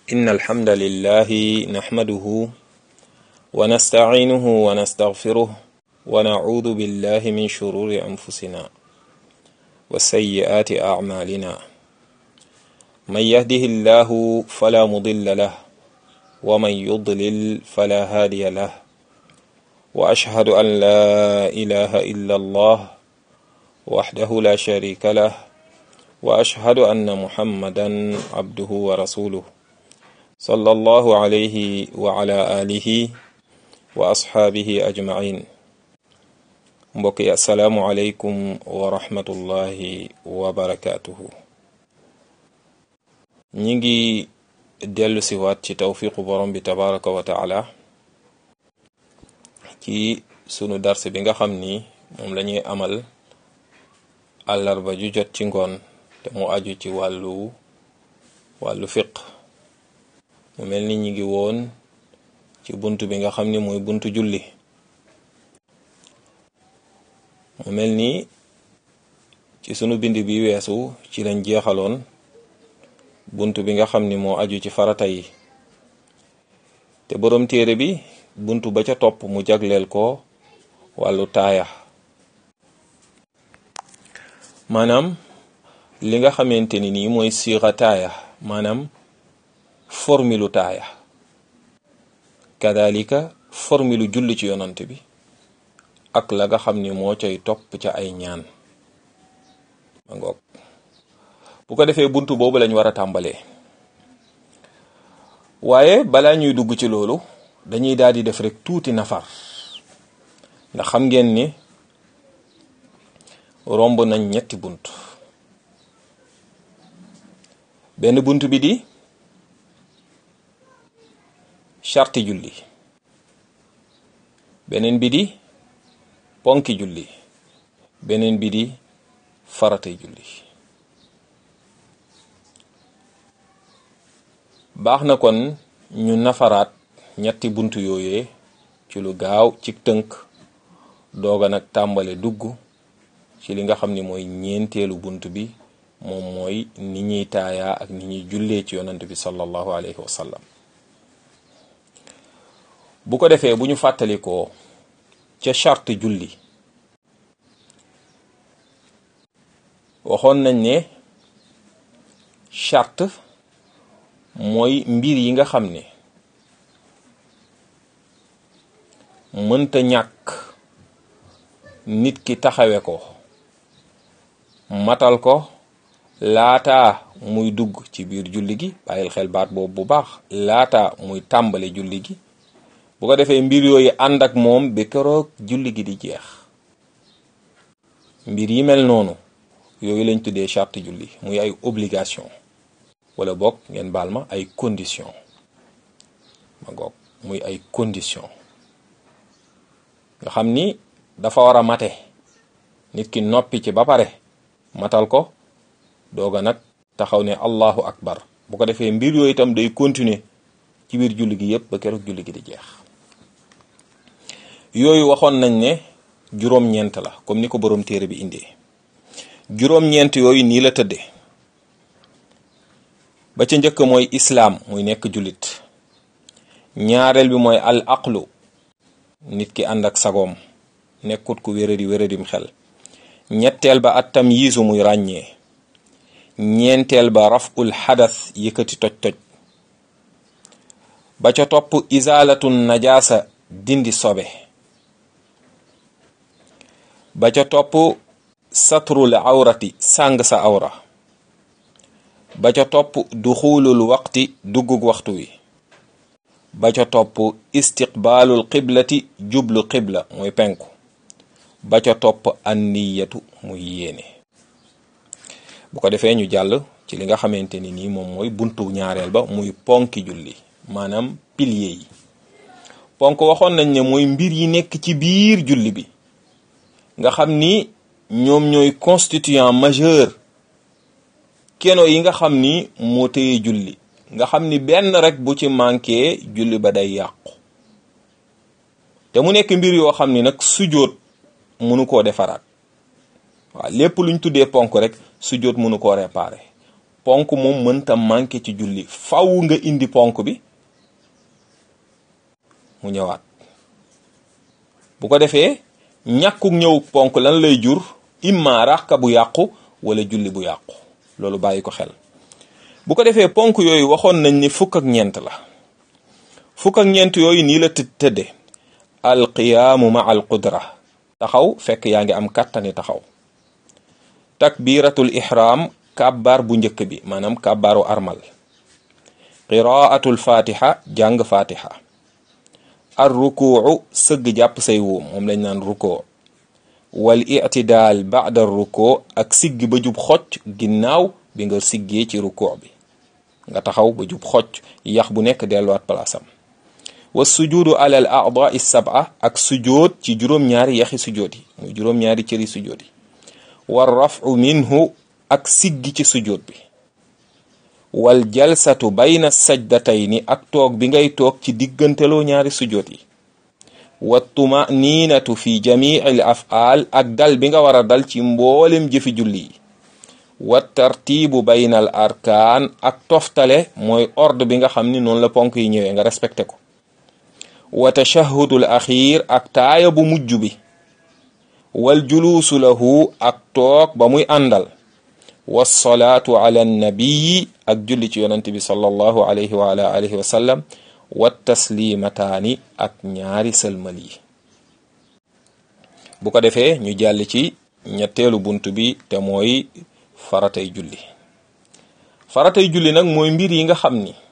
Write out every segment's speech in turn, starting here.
إن الحمد لله نحمده ونستعينه ونستغفره ونعوذ بالله من شرور أنفسنا وسيئات أعمالنا من يهده الله فلا مضل له ومن يضلل فلا هادي له وأشهد أن لا إله إلا الله وحده لا شريك له وأشهد أن محمدا عبده ورسوله صلى الله عليه وعلى آله وأصحابه أجمعين mbokk yi asalaamu aleykum wa rahmatullahi wa barakaatuhu ñi ngi dellu si waat ci tawfiqu borom bi tabaraka wa taala ci sunu darse bi nga xam ni moom la ñuy amal àllarba ju jot ci ngoon te mu aju ci wàllu wàllu fiq mu mel ni ñi ngi woon ci bunt bi nga xam ni mooy buntu julli mu mel ni ci sunu bind bi weesu ci lañ jeexaloon bunt bi nga xam ni moo aju ci farata yi te boroom téere bi bunt ba ca topp mu jagleel ko wàllu taaya maanaam li nga xamante ni nii mooy siira taaya maanaam formilu taaya kadalika formilu julli ci yonant bi ak la nga xam ni moo cay topp ca ay ñaan ma ngoog bu ko defee buntu boobu lañ war a tàmbalee waaye balaa ñuy dugg ci loolu dañuy daal di def rek tuuti nafar ndax xam ngeen ni romb nañ ñetti bunt benn bunt bi di charti julli beneen bi di ponki julli beneen bi di faratay julli baax na kon ñu nafaraat ñetti bunt yooyee ci lu gaaw ci tënk dooga nag tàmbale dugg ci li nga xam ni mooy ñeenteelu bunt bi moom mooy ni ñuy taayaa ak ni ñuy jullee ci yonant bi sallallahu alayhi wa sallam bu ko defee bu ñu fàttalikoo ca charte julli waxoon nañ ne charte mooy mbir yi nga xam ne mënta ñàkk nit ki taxawe ko matal ko laata muy dugg ci biir julli gi bàyyil xel baat boobu bu baax laata muy tàmbale julli gi bu ko defee mbir yooyu ànd ak moom ba keroog julli gi di jeex mbir yi mel noonu yooyu lañ tuddee charte julli muy ay obligation wala boog ngeen baal ma ay condition ma goog muy ay condition nga xam ni dafa war a mate nit ki noppi ci ba pare matal ko dooga nag taxaw ne allahu akbar bu ko defee mbir yooyu itam day continuer ci biir julli gi yépp ba keroog julli gi di jeex yooyu waxoon nañ ne juróom-ñeent la comme ni ko boroom téere bi indee juróom-ñeent yooyu nii la tëddee ba ca njëkk mooy islaam muy nekk jullit ñaareel bi mooy al aqlu nit ki ànd ak sagoom nekkut ku wéradi wéradim xel ñetteel ba at tamyiizu muy ràññee ñeenteel ba raful xadas yëkkati toj-toj ba ca topp izaalatun najaasa dindi sobe ba ca topp satrul awrati sàng sa awra ba ca topp duxulul waqti duggug waxtu wi ba ca topp istiqbaalul qiblati jublu qibla muy penku ba ca topp anniyatu muy yéene bu ko defee ñu jàll ci li nga xamante ni nii moom mooy buntu ñaareel ba muy ponki julli maanaam pilier yi ponk waxoon nañ ne mooy mbir yi nekk ci biir julli bi nga xam ni ñoom ñooy constituant majeur keno yi nga xam ni moo téye julli nga xam ni benn rek bu ci manqué julli ba day yàqu te mu nekk mbir yoo xam ni nag sujjóot mënu koo defaraat waaw lépp luñ tuddee ponk rek sujjóot mënu koo réparer ponk moom mënta manqué ci julli faw nga indi ponk bi mu ñëwaat bu ko defee ñàkkuk ñëw ponk lan lay jur imma ràkka bu yàqu wala julli bu yàqu loolu bàyyi ko xel bu ko defee ponk yooyu waxoon nañ ni fukk ak ñeent la fukk ak ñeent yooyu nii la të tëdde alqiyaamu ma al qudra taxaw fekk yaa ngi am kàttani taxaw takbiratul ihram kàbbaar bu njëkk bi maanaam kàbbaaru armal qiraatul fatiha jàng fatiha ar rukuu sëgg jàpp say wuum moom lañ naan rukoo wal itidaal baada rukoo ak siggi ba jub xocc ginnaaw bi nga siggee ci rukoo bi nga taxaw ba jub xocc yax bu nekk delluwaat palaasam wa sujuudu alal a'daa sab'a ak sujood ci juróom-ñaari yaxi sujood yi muy juróom-ñaari cëri sujood yi war rafu minhu ak siggi ci sujood bi wal jalsatu bayna sajdatayni ak toog bi ngay toog ci digganteloo ñaari sujood yi wa tumaniinatu fi jamii al afaal ak dal bi nga war a dal ci mboolem jëfi julli yi wa tartiibu bayna al arkaan ak toftale mooy ordre bi nga xam ni noonu la ponk yi ñëwee nga respecté ko wa tashahudul axiir ak taaya bu mujj bi wal juluusu lahu ak toog ba muy àndal wasalaatu ala nabiyi ak julli ci yonante bi sallallahu alayhi wa ala alihi wa sallam wa taslimataani ak ñaari sëlmal yi bu ko defee ñu jàll ci ñetteelu bunt bi te mooy faratay julli faratay julli nag mooy mbir yi nga xam ni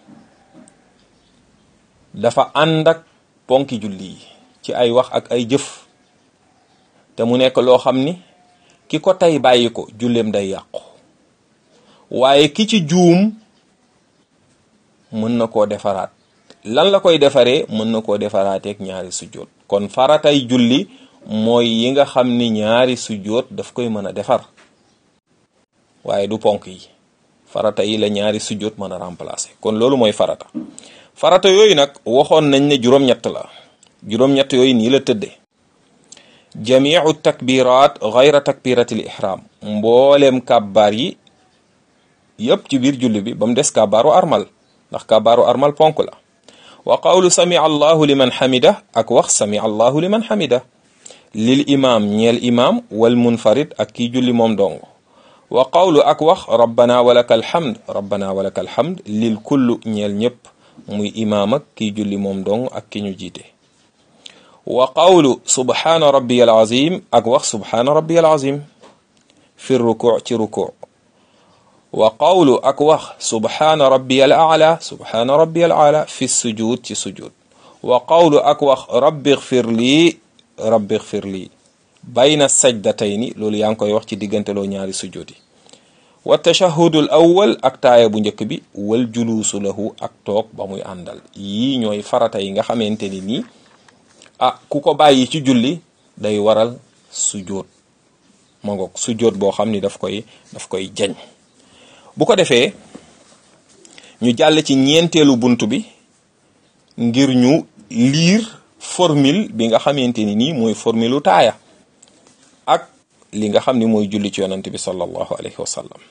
dafa ànd ak ponki julli yi ci ay wax ak ay jëf te mu nekk loo xam ni ki ko tey bàyyi ko julleem day yàqu waaye ki ci juum mën na koo defaraat lan la koy defaree mën na koo defaraateeg ñaari sujjóot kon faratay julli mooy yi nga xam ni ñaari sujjóot daf koy mën a defar waaye du ponk yi farata yi la ñaari sujjóot mën a remplacer kon loolu mooy farata farata yooyu nag waxoon nañ ne juróom-ñett la juróom-ñett yooyu nii la tëddee jamiu takbirat gayra takbiratil ihram mbooleem kàbbaar yi yëpp ci biir julli bi ba mu des kàbbaaru armal ndax kàbbaaru armal ponk la wa qawlu sami allahu liman xamida ak wax sami allahu liman xamida lil imam ñeel imam wal munfarid ak kii julli moom dong wa qawlu ak wax rabbana walaka alhamd rabbana walaka alhamd lil kullu ñeel ñëpp muy imaam ak kii julli moom dong ak ki ñu jiite wa qawlu subhaana rabbiyal azim ak wax subhaana rabbiyal azim fi ruku ci ruku wa qawlu ak wax subhaana rabbiyal a'la subhaana rabbiyal a'la fi sujud ci sujud wa qawlu ak wax rabbi xfir lii rabbi xfir lii bayna sajdatayni loolu yaa ngi koy wax ci digganteloo ñaari sujud yi wa tashahudul awwal ak taaya bu njëkk bi wal juluusu lahu ak toog ba muy àndal yii ñooy farata yi nga xamante ni nii ah ku ko bàyyi ci julli day waral sujjóot ma ngoog sujjóot boo xam ni daf koy daf koy jañ bu ko defee ñu jàll ci ñeenteelu bunt bi ngir ñu liir formule bi nga xamante ni nii mooy formule u taaya ak li nga xam ni mooy julli ci yonante bi sallallahu alayhi wa sallam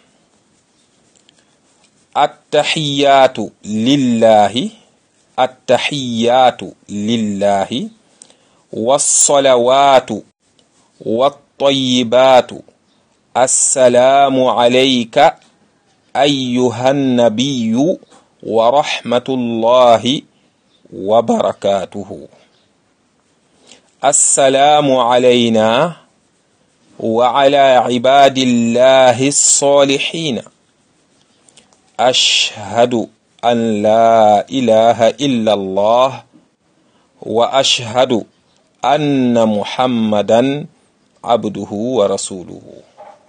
attaxiyaatu lillahi attaxiyaatu lillahi wassalawaatu wattayibaatu assalaamu alayka ayyuha nnabiyu wa rahmatullahi wa barakaatuhu assalaamu alayna wa ala cibaadillahi ssaalihiina ashhadu an laa ilaha illa allah wa ashhadu anna muhammadan abduhu wa rasuluhu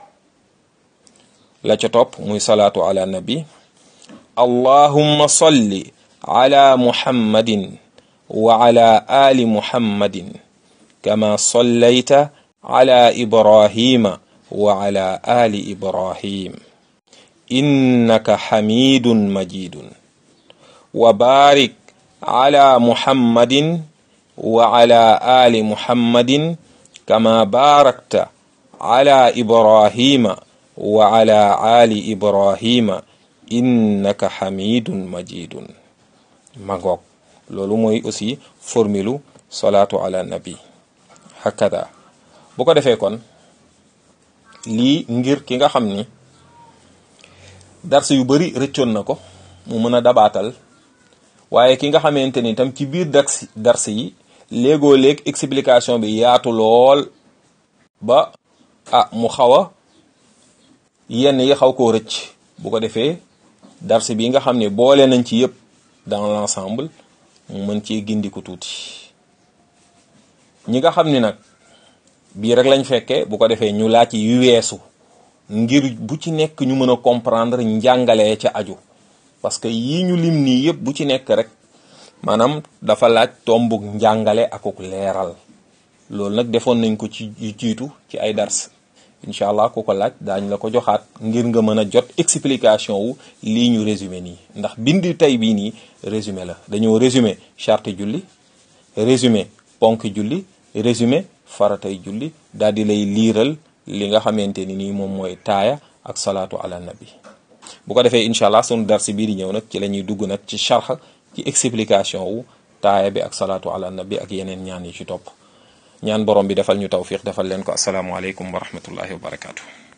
la ca topp muy salaatu ala nabi allahumma salli ala muhammadin wa ala ali muhammadin kama sallayta ala ibrahima wa ala ali ibrahim innaka xamidun majidun wa barik ala muhammadin wa ala ali muhammadin kama barakta ala ibrahima wa ala ali ibrahima innaka xamidun majidun magoog loolu mooy aussi formulu salaatu ala nabi hakada bu ko defee kon lii ngir ki nga xam ni dars yu bari rëccoon na ko mu mën a dabaatal waaye ki nga xamante ni tam ci biir dars dars yi léegoo léeg explication bi yaatu lool ba ah mu xaw a yenn yi xaw koo rëcc bu ko defee dars bi nga xam ne boole nañ ci yëpp dans l'ensemble mu mën cee gindiku tuuti ñi nga xam ni nag bii rek lañ fekkee bu ko defee ñu laaj yu weesu ngir bu ci nekk ñu mën a comprendre njàngalee ca aju parce que yii ñu lim nii yëpp bu ci nekk rek maanaam dafa laaj tombug njàngale akuk leeral loolu nag defoon nañ ko ci jiitu ci ay dars incha allah ku ko laaj daañ la ko joxaat ngir nga mën a jot explication wu lii ñu résumé nii ndax bind tey bii nii résumé la dañoo résumé charte julli résumé ponk julli résumé faratay julli daal di lay liiral li nga xamante ni nii moom mooy taaya ak salaatu ala nabi bu ko defee incha allah sunu darsi bii di ñëw nag ci la ñuy dugg nag ci charx ci explication wu taaya bi ak salaatu ala nabi ak yeneen ñaan yi ci topp ñaan borom bi defal ñu tawfiq defal leen ko asalaamualeykum wa rahmatullahi wa barakaatu.